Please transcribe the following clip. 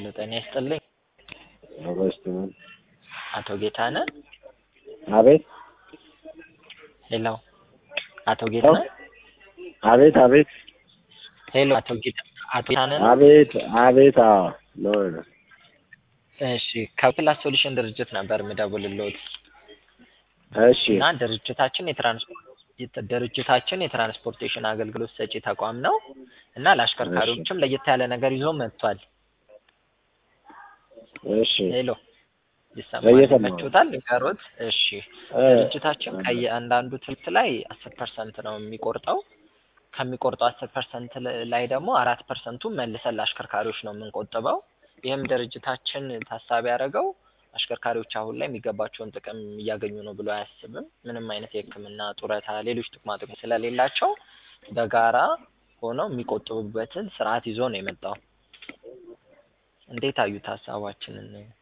ሄሎ ጤና ይስጥልኝ። አበስትነን አቶ ጌታነህ አቤት ሄሎ አቶ ጌታነህ አቤት አቤት ሄሎ አቶ ጌታ አቶ ጌታነህ ነው? አቤት አቤት አዎ ነው ነው እሺ ከፕላስ ሶሉሽን ድርጅት ነበር የምደውልልዎት እሺ እና ድርጅታችን የትራንስፖርት ድርጅታችን የትራንስፖርቴሽን አገልግሎት ሰጪ ተቋም ነው እና ለአሽከርካሪዎችም ለየት ያለ ነገር ይዞ መጥቷል። እሺ ሄሎ ይሰማል? እየሰማሁ ነው። ይመችዎታል? ንገሮት። እሺ እ ድርጅታችን ከየአንዳንዱ ትርፍ ላይ አስር ፐርሰንት ነው የሚቆርጠው። ከሚቆርጠው አስር ፐርሰንት ላይ ደግሞ አራት ፐርሰንቱን መልሰን ለአሽከርካሪዎች ነው የምንቆጥበው። ይህም ድርጅታችን ታሳቢ ያደረገው አሽከርካሪዎች አሁን ላይ የሚገባቸውን ጥቅም እያገኙ ነው ብሎ አያስብም። ምንም አይነት የሕክምና ጡረታ፣ ሌሎች ጥቅማ ጥቅም ስለሌላቸው በጋራ ሆነው የሚቆጥቡበትን ስርዓት ይዞ ነው የመጣው። እንዴት አዩት ሀሳባችንን?